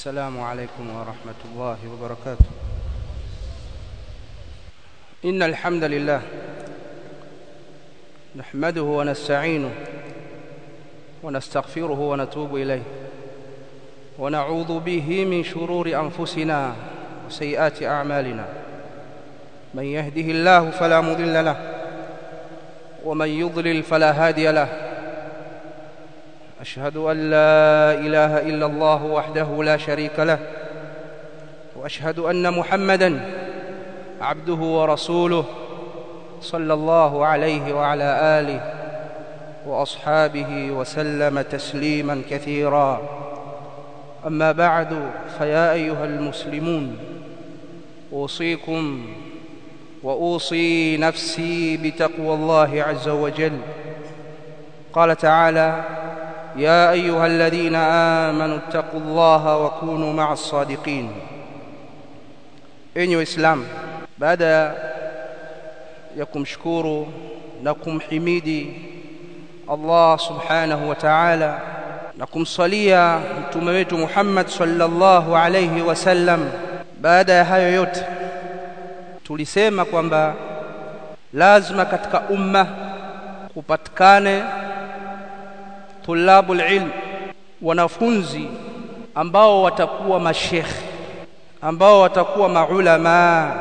السلام عليكم ورحمة الله وبركاته إن الحمد لله نحمده ونستعينه ونستغفره ونتوب إليه ونعوذ به من شرور أنفسنا وسيئات أعمالنا من يهده الله فلا مضل له ومن يضلل فلا هادي له أشهد أن لا إله إلا الله وحده لا شريك له وأشهد أن محمدًا عبده ورسوله صلى الله عليه وعلى آله وأصحابه وسلم تسليما كثيرا أما بعد فيا أيها المسلمون أوصيكم وأوصي نفسي بتقوى الله عز وجل قال تعالى يا أيها الذين آمنوا اتقوا الله وكونوا مع الصادقين enyi waislamu baada ya kumshukuru na kumhimidi Allah subhanahu wa ta'ala na kumsalia mtume wetu Muhammad sallallahu alayhi wasallam baada ya hayo yote tulisema kwamba lazima katika umma kupatikane tulabul ilm wanafunzi ambao watakuwa mashekhi ambao watakuwa maulama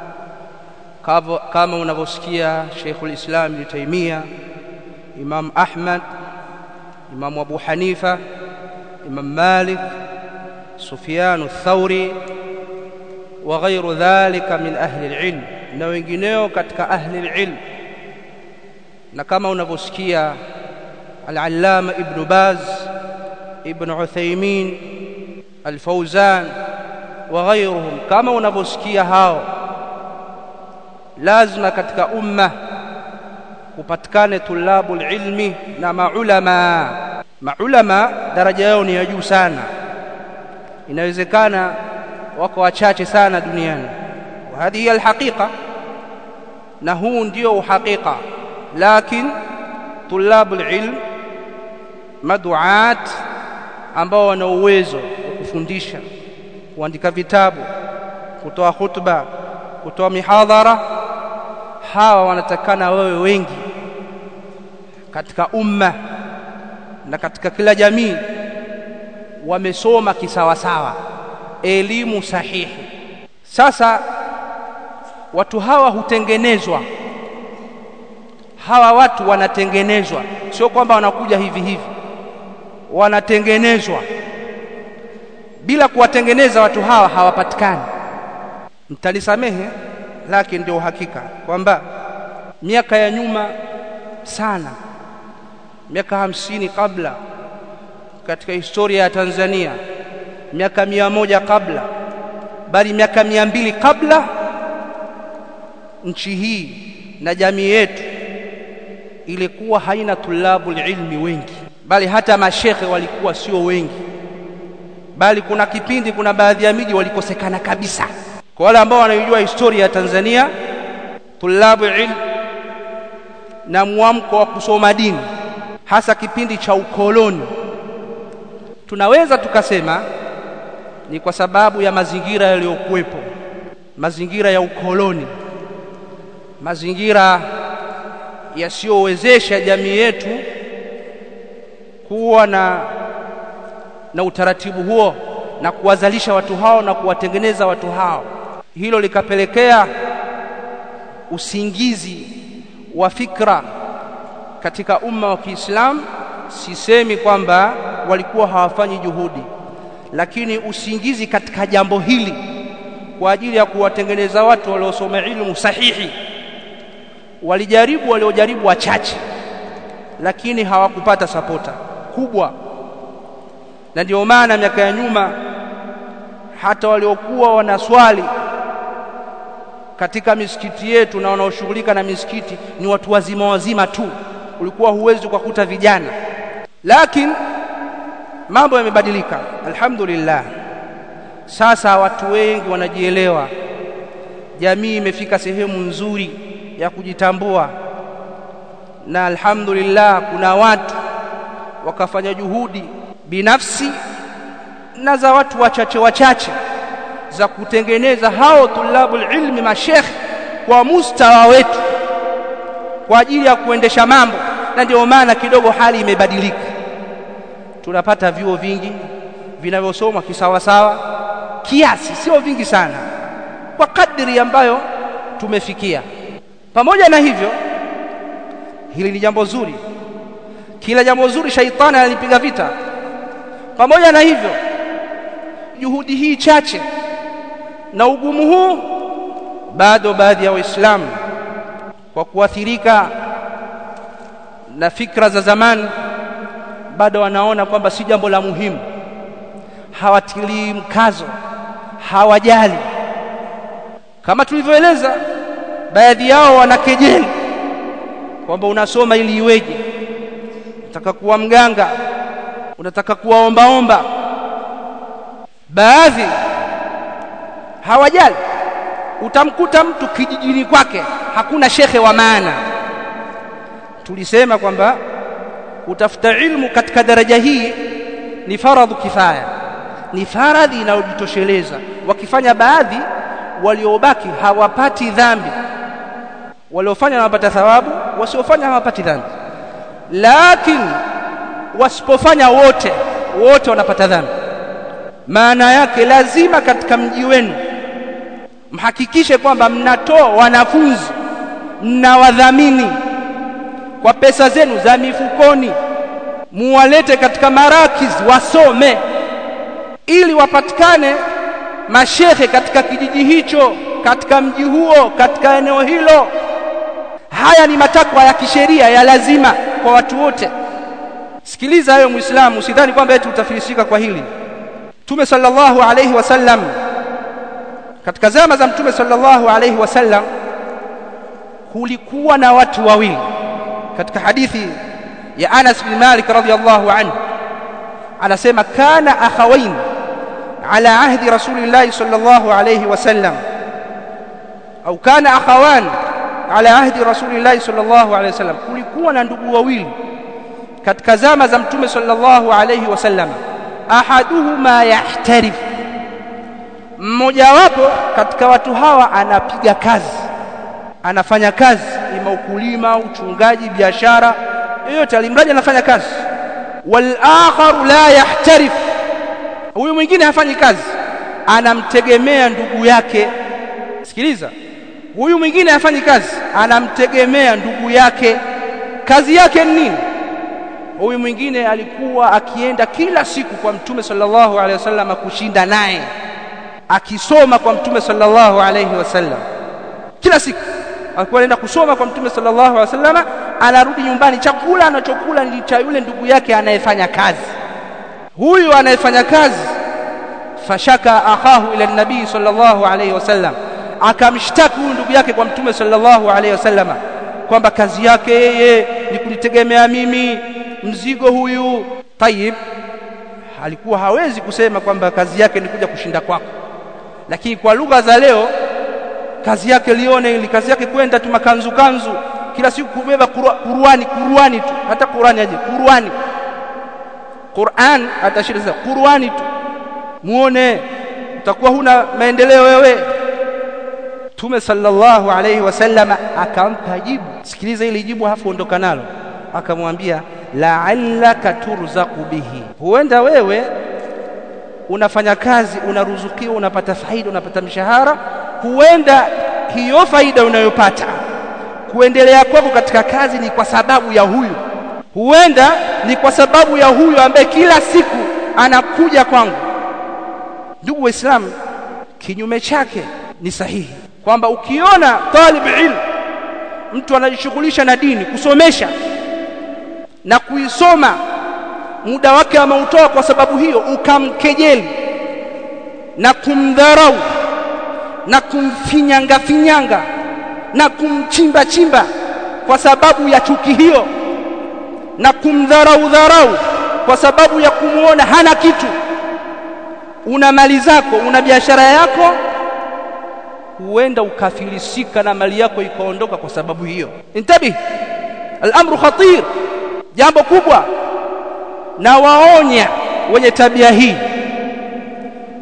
kama unavyosikia Sheikhul Islam Ibn Taymiyyah Imam Ahmad Imam Abu Hanifa Imam Malik Sufyan ath-Thawri wa ghayru dhalika min ahli al-ilm na wengineo katika ahli al-ilm na kama unavyosikia al-Allama Ibn Baz Ibn Uthaymeen al-Fawzan wa ghayruhum kama unavyosikia hao lazima katika umma kupatikane tulabul ilmi na maulama maulama daraja yao ni ya juu sana inawezekana wako wachache sana duniani wa hadhihi alhaqiqa na huu ndio uhakika lakini tulabul ilm maduat ambao wana uwezo wa kufundisha kuandika vitabu kutoa hutuba kutoa mihadhara hawa wanatakana wewe wengi katika umma na katika kila jamii wamesoma kisawasawa elimu sahihi sasa watu hawa hutengenezwa hawa watu wanatengenezwa sio kwamba wanakuja hivi hivi wanatengenezwa bila kuwatengeneza watu hawa hawapatikani mtalisamehe lakini ndio uhakika kwamba miaka ya nyuma sana miaka hamsini kabla katika historia ya Tanzania miaka mia moja kabla bali miaka mia mbili kabla nchi hii na jamii yetu ilikuwa haina tulabul ilmi wengi bali hata mashekhe walikuwa sio wengi bali kuna kipindi kuna baadhi ya miji walikosekana kabisa kwa wale ambao wanaijua historia ya Tanzania tulabu ilm na mwamko wa kusoma dini hasa kipindi cha ukoloni tunaweza tukasema ni kwa sababu ya mazingira yaliyokuwepo mazingira ya ukoloni mazingira yasiyowezesha jamii yetu kuwa na na utaratibu huo na kuwazalisha watu hao na kuwatengeneza watu hao hilo likapelekea usingizi wa fikra katika umma wa Kiislamu sisemi kwamba walikuwa hawafanyi juhudi lakini usingizi katika jambo hili kwa ajili ya kuwatengeneza watu waliosoma ilmu sahihi walijaribu waliojaribu wachache lakini hawakupata sapota kubwa na ndio maana miaka ya nyuma hata waliokuwa wanaswali katika misikiti yetu na wanaoshughulika na misikiti ni watu wazima wazima tu ulikuwa huwezi kukuta vijana lakini mambo yamebadilika alhamdulillah sasa watu wengi wanajielewa jamii imefika sehemu nzuri ya kujitambua na alhamdulillah kuna watu wakafanya juhudi binafsi na za watu wachache wachache za kutengeneza hao tulabul ilmi mashekh kwa mustawa wetu kwa ajili ya kuendesha mambo na ndio maana kidogo hali imebadilika tunapata vyuo vingi vinavyosomwa kisawasawa kiasi sio vingi sana kwa kadri ambayo tumefikia pamoja na hivyo hili ni jambo zuri kila jambo zuri shaitani analipiga vita pamoja na hivyo juhudi hii chache na ugumu huu bado baadhi ya waislamu kwa kuathirika na fikra za zamani bado wanaona kwamba si jambo la muhimu hawatilii mkazo hawajali kama tulivyoeleza baadhi yao wanakejeli kwamba unasoma ili iweje unataka kuwa mganga unataka kuwa ombaomba baadhi hawajali utamkuta mtu kijijini kwake hakuna shekhe wa maana tulisema kwamba utafuta ilmu katika daraja hii ni faradhu kifaya ni faradhi inayojitosheleza wakifanya baadhi waliobaki hawapati dhambi waliofanya wanapata thawabu wasiofanya hawapati dhambi lakini wasipofanya wote wote wanapata dhambi maana yake lazima katika mji wenu mhakikishe kwamba mnatoa wanafunzi mnawadhamini kwa pesa zenu za mifukoni muwalete katika marakiz wasome ili wapatikane mashehe katika kijiji hicho katika mji huo katika eneo hilo haya ni matakwa ya kisheria ya lazima kwa watu wote sikiliza hayo muislamu usidhani kwamba eti utafilisika kwa hili Mtume sallallahu alayhi wasallam katika zama za Mtume sallallahu alayhi wasallam kulikuwa na watu wawili katika hadithi ya Anas bin Malik radhiyallahu anhu anasema kana akhawain ala ahdi rasulillahi sallallahu alayhi wasallam au kana akhawan ala ahdi rasulillahi sallallahu alayhi wasallam kulikuwa na ndugu wawili katika zama za Mtume sallallahu alayhi wasallam ahaduhuma yahtarif mmojawapo katika watu hawa anapiga kazi anafanya kazi ima ukulima uchungaji biashara yoyote alimradi anafanya kazi wal akharu la yahtarif huyu mwingine hafanyi kazi anamtegemea ndugu yake sikiliza huyu mwingine hafanyi kazi anamtegemea ndugu yake kazi yake ni nini huyu mwingine alikuwa akienda kila siku kwa mtume sallallahu alaihi wasallam kushinda naye akisoma kwa mtume sallallahu alaihi wasallam kila siku alikuwa anaenda kusoma kwa mtume sallallahu alaihi wasallam anarudi nyumbani chakula anachokula ni cha yule ndugu yake anayefanya kazi huyu anayefanya kazi fashaka akahu ila nabii sallallahu alaihi wasallam akamshtaki huyu ndugu yake kwa mtume sallallahu alaihi wasallam kwamba kazi yake yeye ni kunitegemea mimi mzigo huyu tayib alikuwa hawezi kusema kwamba kazi yake ni kuja kushinda kwako lakini kwa lugha za leo kazi yake lione ili kazi yake kwenda tu makanzu kanzu kila siku kubeba Qur'ani Qur'ani tu hata Qur'ani aje Qur'ani Qur'an atashiri sasa Qur'ani tu muone utakuwa huna maendeleo wewe Mtume sallallahu alayhi wasallam akampa jibu sikiliza ili jibu hafu ondoka nalo akamwambia la'allaka turzaqu bihi huenda wewe unafanya kazi unaruzukiwa unapata faida unapata mshahara huenda hiyo faida unayopata kuendelea kwako katika kazi ni kwa sababu ya huyu huenda ni kwa sababu ya huyu ambaye kila siku anakuja kwangu ndugu waislamu kinyume chake ni sahihi kwamba ukiona talib ilm mtu anajishughulisha na dini kusomesha na kuisoma muda wake ameutoa kwa sababu hiyo ukamkejeli na kumdharau na kumfinyanga finyanga na kumchimba chimba kwa sababu ya chuki hiyo na kumdharau dharau kwa sababu ya kumuona hana kitu una mali zako una biashara yako huenda ukafilisika na mali yako ikaondoka kwa sababu hiyo intabi al-amru khatir jambo kubwa na waonya wenye tabia hii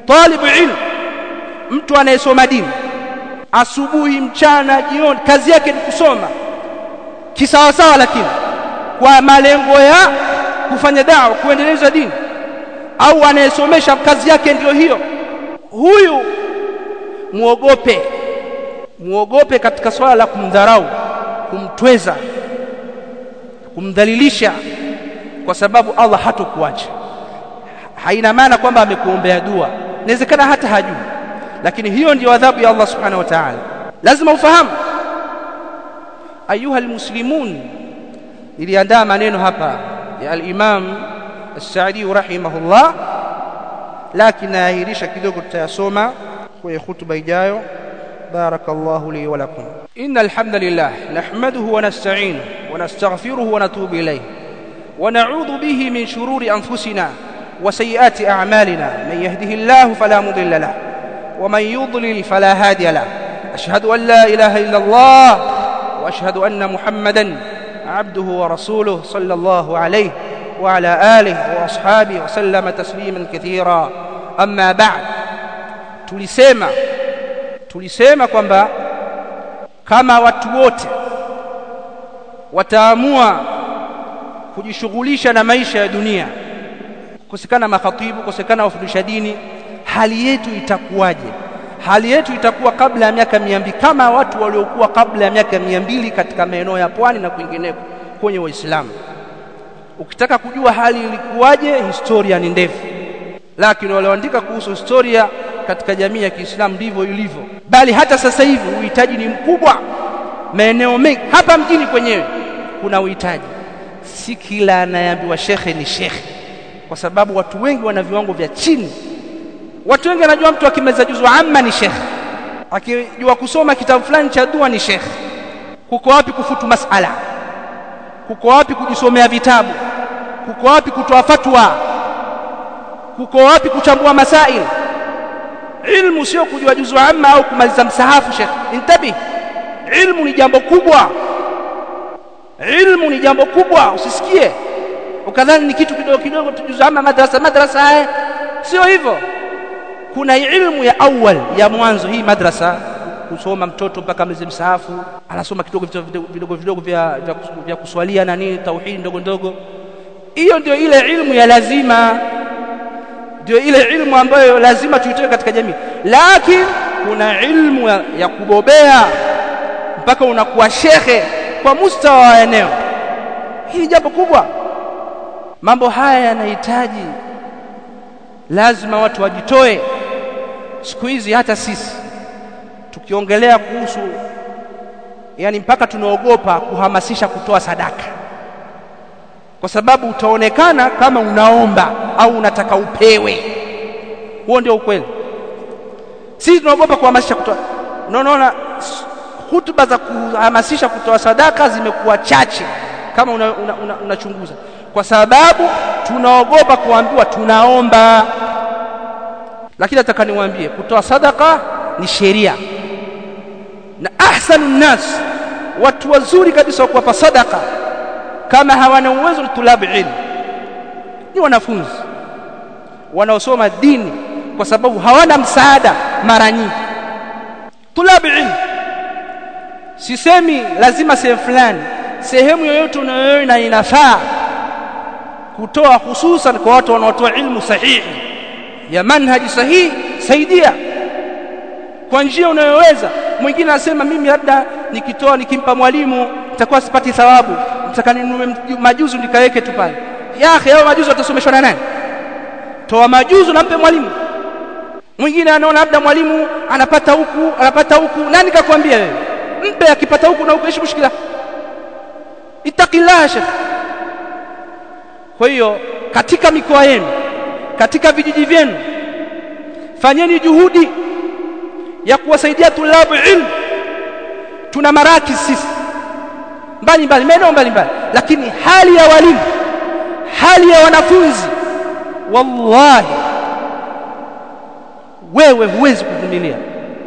talibu ilm mtu anayesoma dini asubuhi mchana jioni kazi yake ni kusoma kisawasawa lakini kwa malengo ya kufanya dawa kuendeleza dini au anayesomesha kazi yake ndiyo hiyo huyu muogope muogope katika swala la kumdharau kumtweza kumdhalilisha kwa sababu Allah hatokuacha haina maana kwamba amekuombea dua inawezekana hata hajui lakini hiyo ndiyo adhabu ya Allah subhanahu wa ta'ala lazima ufahamu ayuha almuslimun niliandaa maneno hapa ya al-Imam As-Sa'di rahimahullah lakini naahirisha kidogo tutayasoma kwenye hutuba ijayo بارك الله لي ولكم إن الحمد لله نحمده ونستعينه ونستغفره ونتوب إليه ونعوذ به من شرور أنفسنا وسيئات أعمالنا من يهده الله فلا مضل له ومن يضلل فلا هادي له أشهد أن لا إله إلا الله وأشهد أن محمدا عبده ورسوله صلى الله عليه وعلى آله وأصحابه وسلم تسليما كثيرا أما بعد tulisema tulisema kwamba kama watu wote wataamua kujishughulisha na maisha ya dunia kukosekana makhatibu kukosekana wafundisha dini hali yetu itakuwaje hali yetu itakuwa kabla ya miaka mia mbili kama watu waliokuwa kabla ya miaka mia mbili katika maeneo ya pwani na kwingineko kwenye waislamu ukitaka kujua hali ilikuwaje historia ni ndefu lakini walioandika kuhusu historia katika jamii ya Kiislamu ndivyo ilivyo bali hata sasa hivi uhitaji ni mkubwa maeneo mengi hapa mjini kwenyewe kuna uhitaji si kila anayeambiwa shekhe ni shekhe kwa sababu watu wengi wana viwango vya chini watu wengi wanajua mtu akimeza juzu amma ni shekhe akijua kusoma kitabu fulani cha dua ni shekhe kuko wapi kufutu masala kuko wapi kujisomea vitabu kuko wapi kutoa fatwa kuko wapi kuchambua masail ilmu sio kujua juzu amma au kumaliza msahafu shekhe intabi ilmu ni jambo kubwa ilmu ni jambo kubwa usisikie ukadhani ni kitu kidogo kidogo tujuzu amma madrasa madrasa haya sio hivyo kuna ilmu ya awal ya mwanzo hii madrasa kusoma mtoto mpaka malize msahafu anasoma kidogo vidogo vidogo vya, vya, vya kuswalia na nini tauhidi ndogo ndogo hiyo ndio ile ilmu ya lazima ndio ile ilmu ambayo lazima tuitoe katika jamii lakini kuna ilmu ya, ya kubobea mpaka unakuwa shekhe kwa mustawa wa eneo hii jambo kubwa mambo haya yanahitaji lazima watu wajitoe siku hizi hata sisi tukiongelea kuhusu yani mpaka tunaogopa kuhamasisha kutoa sadaka kwa sababu utaonekana kama unaomba au unataka upewe huo ndio ukweli sisi tunaogopa kuhamasisha kutoa unaona hutuba za kuhamasisha kutoa sadaka zimekuwa chache kama unachunguza una, una, una kwa sababu tunaogopa kuambiwa tunaomba lakini nataka niwaambie kutoa sadaka ni sheria na ahsanu nnas watu wazuri kabisa wa kuwapa sadaka kama hawana uwezo ni tulabu ilmu ni wanafunzi wanaosoma dini kwa sababu hawana msaada mara nyingi tulabu ilmu sisemi lazima sehemu fulani sehemu yoyote unayoona inafaa kutoa hususan kwa watu wanaotoa ilmu sahihi ya manhaji sahihi saidia kwa njia unayoweza mwingine anasema mimi labda nikitoa nikimpa mwalimu nitakuwa sipati thawabu nataka ninunue majuzu nikaweke tu pale ya akhi hao majuzu watasomeshwa na nani toa majuzu nampe mwalimu mwingine anaona labda mwalimu anapata huku anapata huku nani kakwambia wewe mpe akipata huku na huku ishi mushkila ittaqillah shekh kwa hiyo katika mikoa yenu katika vijiji vyenu fanyeni juhudi ya kuwasaidia tulabu ilmu tuna maraki sisi mbali mbali maeneo mbali mbali lakini hali ya walimu hali ya wanafunzi wallahi wewe huwezi kuvumilia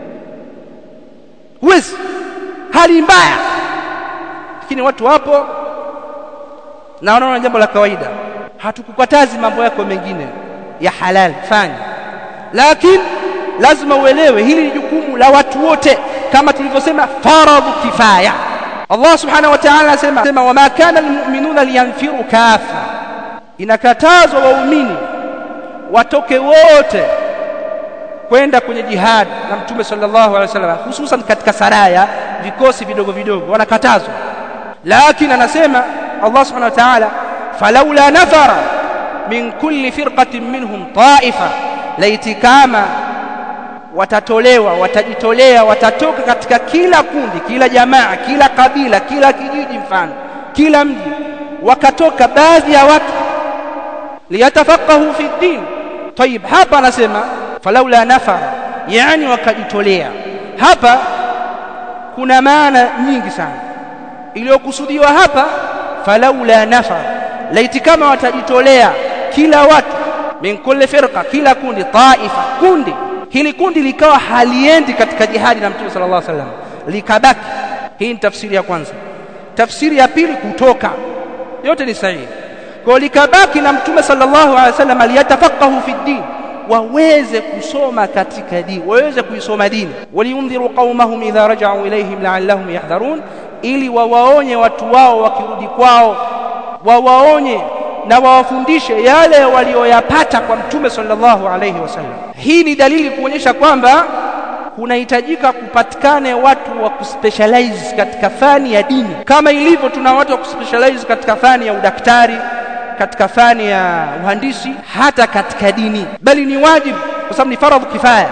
huwezi hali mbaya lakini watu wapo na wanaona jambo la kawaida hatukukatazi mambo yako mengine ya halal fanya lakini lazima uelewe hili ni jukumu la watu wote kama tulivyosema faradhu kifaya Allah subhanahu wa ta'ala anasema sema wama kana almu'minuna liyanfiru kafa inakatazwa waumini watoke wote kwenda kwenye jihad na mtume sallallahu alaihi wasallam hususan katika saraya vikosi vidogo vidogo wanakatazwa lakini anasema Allah subhanahu wa ta'ala falaula nafara min kulli firqatin minhum ta'ifa laiti kama watatolewa watajitolea watatoka katika kila kundi kila jamaa kila kabila kila kijiji mfano kila mji wakatoka baadhi ya watu liyatafaqahu fi din طيب hapa anasema falaula nafara yani wakajitolea hapa kuna maana nyingi sana iliyokusudiwa hapa falaula nafara laiti kama watajitolea kila watu min kulli firqa kila kundi taifa kundi hili kundi likawa haliendi katika jihadi na mtume sallallahu alaihi wasallam likabaki hii ni tafsiri ya kwanza tafsiri ya pili kutoka yote ni sahihi kwa likabaki na mtume sallallahu alaihi wasallam aliyatafaqahu fi din waweze kusoma katika dini waweze kuisoma dini waliundhiru qaumahum idha raja'u ilayhim la'allahum yahdharun ili wawaonye watu wao wakirudi kwao wawaonye na wawafundishe yale walioyapata kwa mtume sallallahu alayhi wasallam hii ni dalili kuonyesha kwamba kunahitajika kupatikane watu wa kuspecialize katika fani ya dini kama ilivyo tuna watu wa kuspecialize katika fani ya udaktari katika fani ya uhandisi hata katika dini bali ni wajibu kwa sababu ni faradhu kifaya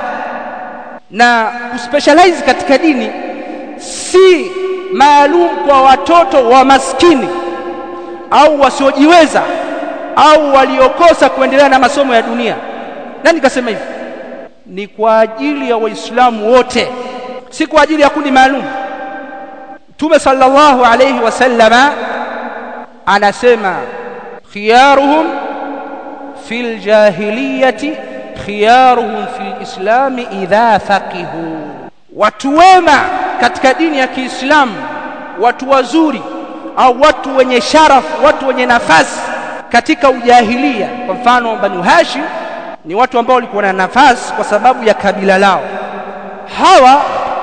na kuspecialize katika dini si maalum kwa watoto wa maskini au wasiojiweza au waliokosa kuendelea na masomo ya dunia nani kasema hivi ni kwa ajili ya waislamu wote si kwa ajili ya kundi maalum Mtume sallallahu alayhi wasallama anasema khiyaruhum fil jahiliyati khiyaruhum fil islami idha faqihu watu wema katika dini ya Kiislamu watu wazuri au watu wenye sharafu watu wenye nafasi katika ujahilia kwa mfano Banu Hashim ni watu ambao walikuwa na nafasi kwa sababu ya kabila lao hawa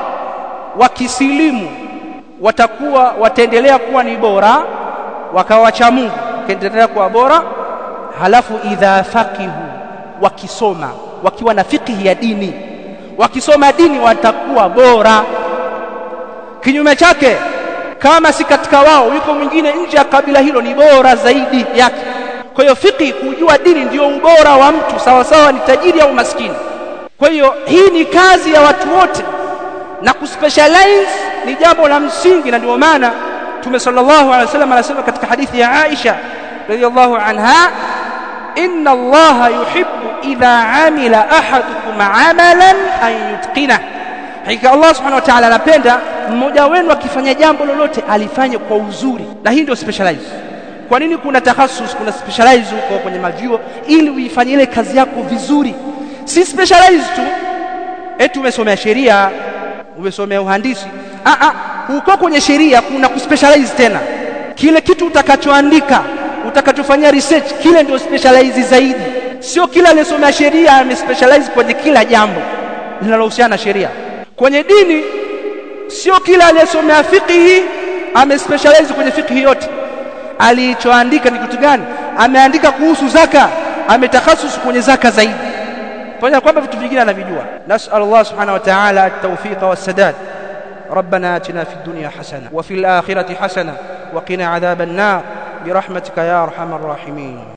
wakisilimu watakuwa wataendelea kuwa ni bora wakawacha Mungu wakaendelea kuwa bora halafu idha faqihu wakisoma wakiwa na fikihi ya dini wakisoma dini watakuwa bora kinyume chake kama si katika wao yuko mwingine nje ya kabila hilo ni bora zaidi yake kwa hiyo fiqh kujua dini ndio ubora wa mtu sawa sawa ni tajiri au maskini kwa hiyo hii ni kazi ya watu wote na kuspecialize ni jambo la msingi na ndio maana Mtume sallallahu alaihi wasallam anasema katika hadithi ya Aisha radhiallahu anha inna Allah yuhibbu idha amila ahadukum amalan an yutqina hakika Allah subhanahu wa ta'ala anapenda mmoja wenu akifanya jambo lolote alifanye kwa uzuri na hii ndio specialize kwa nini kuna takhasus kuna specialize huko kwenye mavyuo ili uifanye ile kazi yako vizuri si specialize tu eti umesomea sheria umesomea uhandisi ah ah huko kwenye sheria kuna kuspecialize tena kile kitu utakachoandika utakachofanyia research kile ndio specialize zaidi sio kila aliyesomea sheria amespecialize kwenye kila jambo linalohusiana na sheria kwenye dini sio kila aliyesomea fiqhi amespecialize kwenye fiqhi yote alichoandika ni kitu gani ameandika kuhusu zaka ametakhasus kwenye zaka zaidi pamoja kwamba vitu vingine anavijua nasal Allah subhanahu wa ta'ala at-tawfiq was-sadad ربنا آتنا في الدنيا حسنة وفي الآخرة حسنة وقنا عذاب النار برحمتك يا أرحم الراحمين